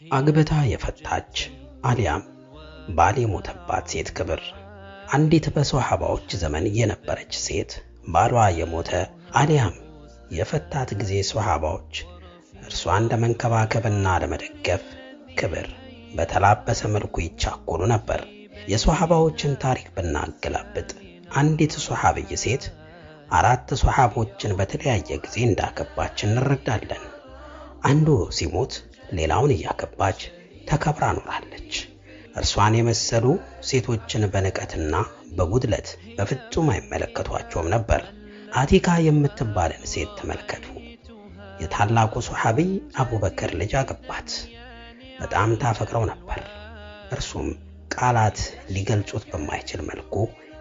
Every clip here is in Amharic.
አግብታ የፈታች አሊያም ባል የሞተባት ሴት ክብር። አንዲት በሶሐባዎች ዘመን የነበረች ሴት ባሏ የሞተ አሊያም የፈታት ጊዜ ሶሐባዎች እርሷን ለመንከባከብና ለመደገፍ ክብር በተላበሰ መልኩ ይቻኮሉ ነበር። የሶሐባዎችን ታሪክ ብናገላብጥ አንዲት ሶሐብይ ሴት አራት ሶሐቦችን በተለያየ ጊዜ እንዳገባች እንረዳለን። አንዱ ሲሞት ሌላውን እያገባች ተከብራ ኖራለች። እርሷን የመሰሉ ሴቶችን በንቀትና በጉድለት በፍጹም አይመለከቷቸውም ነበር። አቲካ የምትባልን ሴት ተመልከቱ። የታላቁ ሶሐቢይ አቡበከር ልጅ አገባት። በጣም ታፈቅረው ነበር። እርሱም ቃላት ሊገልጹት በማይችል መልኩ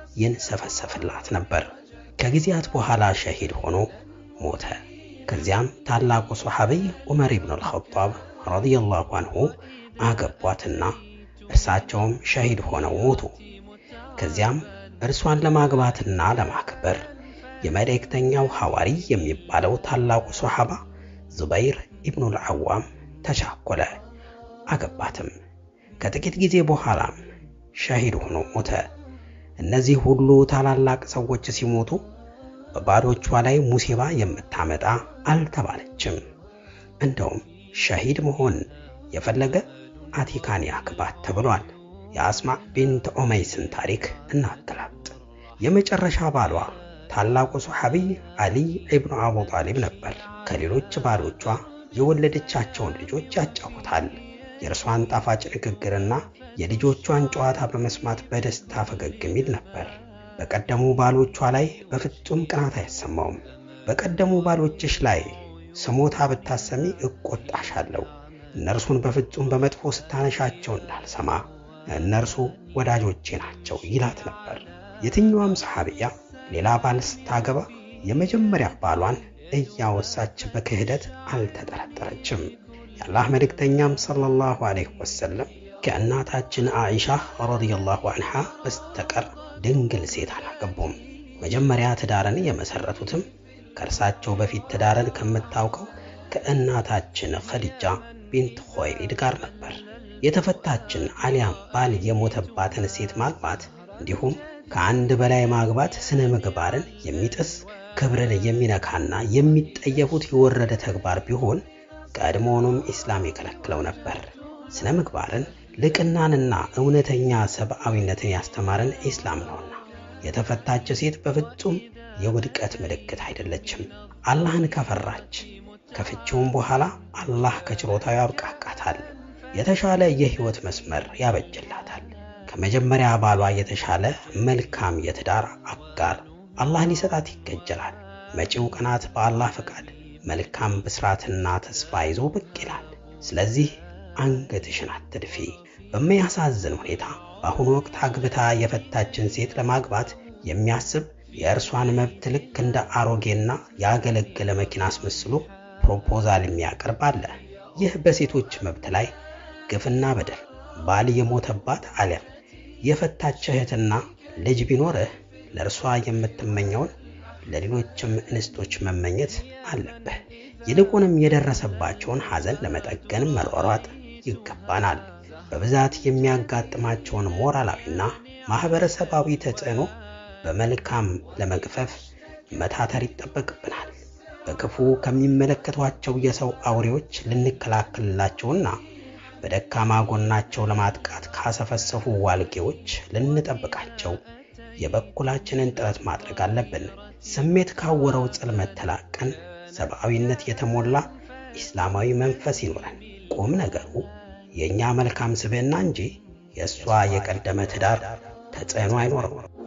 ይንሰፈሰፍላት ነበር። ከጊዜያት በኋላ ሸሂድ ሆኖ ሞተ። ከዚያም ታላቁ ሶሐቢይ ዑመር ኢብኑ አልኸጣብ ረዲየላሁ አንሁ አገቧትና እርሳቸውም ሸሂድ ሆነው ሞቱ። ከዚያም እርሷን ለማግባትና ለማክበር የመልእክተኛው ሐዋሪ የሚባለው ታላቁ ሶሐባ ዙበይር ኢብኑል ዐዋም ተቻኮለ፣ አገባትም። ከጥቂት ጊዜ በኋላም ሸሂድ ሆኖ ሞተ። እነዚህ ሁሉ ታላላቅ ሰዎች ሲሞቱ በባሎቿ ላይ ሙሲባ የምታመጣ አልተባለችም። እንደውም ሸሂድ መሆን የፈለገ አቲካን ያግባት ተብሏል። የአስማ ቢንት ዑመይስን ታሪክ እናገላብጥ። የመጨረሻ ባሏ ታላቁ ሶሐቢይ አሊ ኢብኑ አቡ ጣሊብ ነበር። ከሌሎች ባሎቿ የወለደቻቸውን ልጆች ያጫውታል። የእርሷን ጣፋጭ ንግግርና የልጆቿን ጨዋታ በመስማት በደስታ ፈገግ የሚል ነበር። በቀደሙ ባሎቿ ላይ በፍጹም ቅናት አይሰማውም። በቀደሙ ባሎችሽ ላይ ስሞታ ብታሰሚ እቆጣሻለሁ፣ እነርሱን በፍጹም በመጥፎ ስታነሻቸው እንዳልሰማ፣ እነርሱ ወዳጆቼ ናቸው ይላት ነበር። የትኛዋም ሰሐቢያ ሌላ ባል ስታገባ የመጀመሪያ ባሏን እያወሳች በክህደት አልተጠረጠረችም። የአላህ መልእክተኛም ሰለላሁ ዐለይሂ ወሰለም ከእናታችን አኢሻ ረዲየላሁ ዐንሃ በስተቀር ድንግል ሴት አላገቡም። መጀመሪያ ትዳርን የመሰረቱትም ከእርሳቸው በፊት ትዳርን ከምታውቀው ከእናታችን ኸዲጃ ቢንት ኹወይሊድ ጋር ነበር። የተፈታችን አሊያም ባል የሞተባትን ሴት ማግባት እንዲሁም ከአንድ በላይ ማግባት ስነ ምግባርን የሚጥስ ክብርን የሚነካና የሚጠየፉት የወረደ ተግባር ቢሆን ቀድሞውኑም ኢስላም የከለክለው ነበር። ስነ ምግባርን ልቅናንና እውነተኛ ሰብአዊነትን ያስተማረን ኢስላም ነውና የተፈታች ሴት በፍጹም የውድቀት ምልክት አይደለችም። አላህን ከፈራች ከፍቺውም በኋላ አላህ ከችሮታው ያብቃቃታል፣ የተሻለ የህይወት መስመር ያበጅላታል። ከመጀመሪያ ባሏ የተሻለ መልካም የትዳር አጋር አላህ ሊሰጣት ይገጀላል። መጪው ቀናት በአላህ ፈቃድ መልካም ብስራትና ተስፋ ይዞ ብቅ ይላል። ስለዚህ አንገትሽን አትድፊ። በሚያሳዝን ሁኔታ በአሁኑ ወቅት አግብታ የፈታችን ሴት ለማግባት የሚያስብ የእርሷን መብት ልክ እንደ አሮጌና ያገለገለ መኪና አስመስሎ ፕሮፖዛል የሚያቀርብ አለ። ይህ በሴቶች መብት ላይ ግፍና በደል ባል የሞተባት አሊያም የፈታች እህትና ልጅ ቢኖርህ ለእርሷ የምትመኘውን ለሌሎችም እንስቶች መመኘት አለብህ። ይልቁንም የደረሰባቸውን ሐዘን ለመጠገን መሯሯጥ ይገባናል። በብዛት የሚያጋጥማቸውን ሞራላዊና ማኅበረሰባዊ ተጽዕኖ በመልካም ለመግፈፍ መታተር ይጠበቅብናል። በክፉ ከሚመለከቷቸው የሰው አውሬዎች ልንከላከልላቸውና በደካማ ጎናቸው ለማጥቃት ካሰፈሰፉ ዋልጌዎች ልንጠብቃቸው የበኩላችንን ጥረት ማድረግ አለብን። ስሜት ካወረው ጽልመት ተላቀን ሰብአዊነት የተሞላ ኢስላማዊ መንፈስ ይኖረን። ቁም ነገሩ የእኛ መልካም ስብዕና እንጂ የእሷ የቀደመ ትዳር ተጽዕኖ አይኖረው።